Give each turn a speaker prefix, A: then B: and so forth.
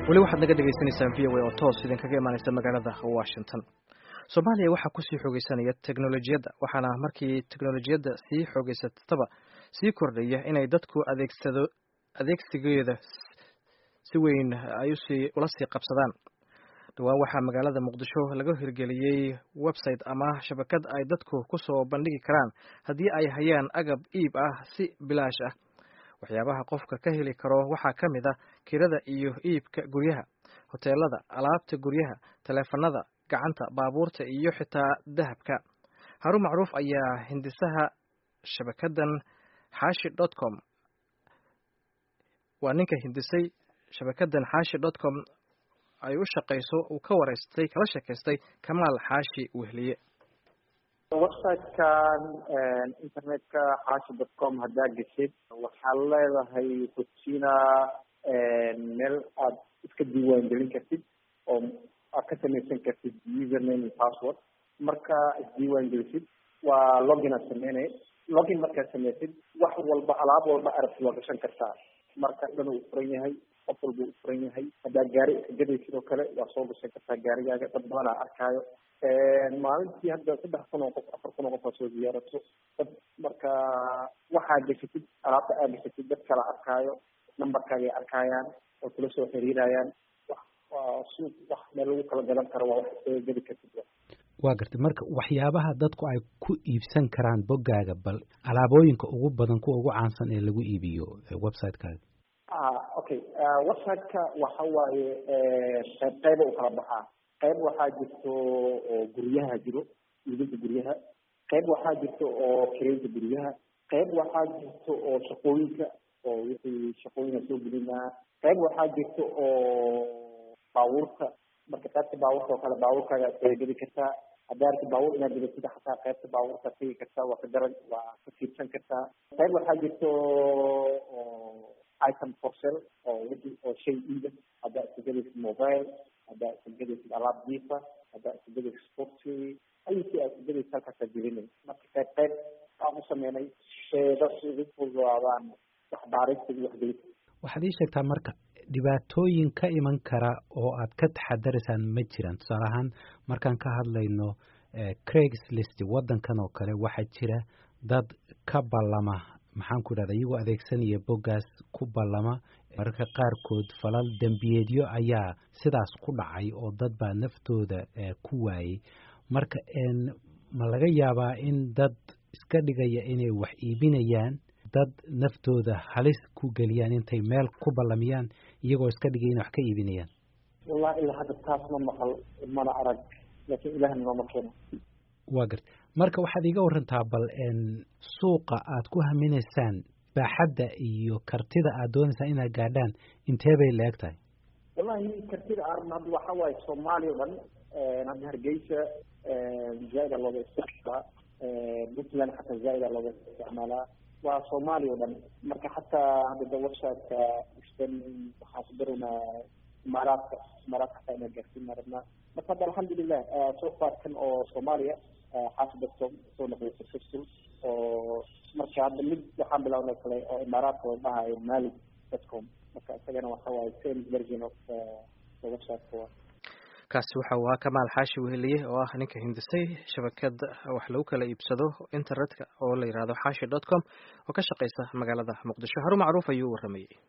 A: weli waxaad naga dhegaysaneysaan v o a oo toos idinkaga imaaneysa magaalada washington soomaaliya waxaa kusii xoogeysanaya teknolojiyadda waxaana markii teknolojiyadda sii xoogeysataba sii kordhaya inay dadku adeegsado adeegsigeeda si weyn ay usii ula sii qabsadaan dhowaan waxaa magaalada muqdisho laga hirgeliyey website ama shabakad ay dadku kusoo bandhigi karaan haddii ay hayaan agab iib ah si bilaash ah waxyaabaha qofka ka heli karo waxaa ka mid ah kirada iyo iibka guryaha hoteelada alaabta guryaha taleefanada gacanta baabuurta iyo xitaa dahabka harun macruuf ayaa hindisaha shabakadan xaashi dot com waa ninka hindisay shabakadan xaashi dot com ay u shaqayso uu ka wareystay kala sheekaystay kamaal xaashi wehliye
B: websitekan internetka xaashi dot com haddaa geshid waxaad leedahay hojina meel aad iska diiwaan gelin kartid oo aad ka samaysan kartid username iyo password marka isdiiwaan gelisid waa login aad sameynay login markaad samaysid wax walba alaab walba arabti waa gashan kartaa marka dhan uu furan yahay qof walba uu furan yahay haddaa gaari iska gaday sidoo kale waa soo gashan kartaa gaarigaaga dad badanaa arkaayo maalintii hadda saddex kun oo qof afar kun oo qof aa soo ziyaarato dad marka waxaa geshatid alaabta aa geshatid dad kala arkaayo numberkaagay arkaayaan oo kula soo xiriirayaan waa suuq wax meel lagu kala gadan karo waa wax soo geli kartid
C: waa gartay marka waxyaabaha dadku ay ku iibsan karaan boggaaga bal alaabooyinka ugu badan kuwa ugu caansan ee lagu iibiyo website-kaaga
B: okay website-ka waxa waaye qayb qayba u kala baxaa qayb waxaa jirto oo guryaha jiro iibinta guryaha qayb waxaa jirto oo kireynta guryaha qayb waxaa jirto oo shaqooyinka oo wixii shaqooyinka soo gelinaa qayb waxaa jirto oo baabuurta marka qaybta baabuurta oo kale baabuurkaaga aad kaga gedi kartaa haddaa arki baabuur inaad gedatid xataa qaybta baabuurta tegi kartaa waa ka garan waa ka fiirsan kartaa qayb waxaa jirto oo item for sale oo wixii oo shay iida haddaa iska gedaysid mobile haddaa iska gedaysid alaab jiifa haddaa iska gedaysid sporty ayusi aad iska gedaysid halkaasaa gelinay marka qayb qayb aan u sameynay sheeda si ugu fududaadaan waxbaarista iyo waxgelisa
C: waxaad ii sheegtaa marka dhibaatooyin ka iman kara oo aad ka taxadaraysaan ma jiraan tusaale ahaan markaan ka hadlayno craigslist waddankan oo kale waxaa jira dad ka ballama maxaan ku idhahda iyagoo adeegsanaya boggaas ku ballama mararka qaarkood falal dembiyeedyo ayaa sidaas ku dhacay oo dad baa naftooda ku waayey marka ma laga yaabaa in dad iska dhigaya inay wax iibinayaan dad naftooda halis ku geliyaan intay meel ku ballamiyaan iyagoo iska dhigay inay wax ka iibinayaan
B: wallahi ilaa hadda taas ma maqal mana arag laakiin ilahna nooma keeno
C: waa garta marka waxaad iiga warantaa bal suuqa aad ku haminaysaan baaxadda iyo kartida aad doonaysaan inaad gaadhaan intee bay la eg tahay
B: wallahi kartida arn hadda waxa waaye soomaaliya o dhan hadda hargeysa zaaida looga isticmaalaa puntland xataa zaaida looga isticmaalaa waa soomaaliya o dhan marka xataa hadda da websiteka istan waxaan ku dareynaa imaaraadka imaaraadka xataa inaa gaarsiin rabnaa marka hadda alxamdulilah soo faarkan oo soomaaliya xaasi dadkom soo noqday successful oo marka hadda mid waxaan bilawnay kale oo imaaraadka la dhahayo mali dadcom marka isagana waxa waaye same version of websiteka waa
A: kaasi waxa uu ahaa kamaal xaashi weheliye oo ah ninka hindisay shabakad wax lagu kala iibsado internetka oo la yidhahdo xaashi dot com oo ka shaqeysa magaalada muqdisho harun macruuf ayuu u waramayey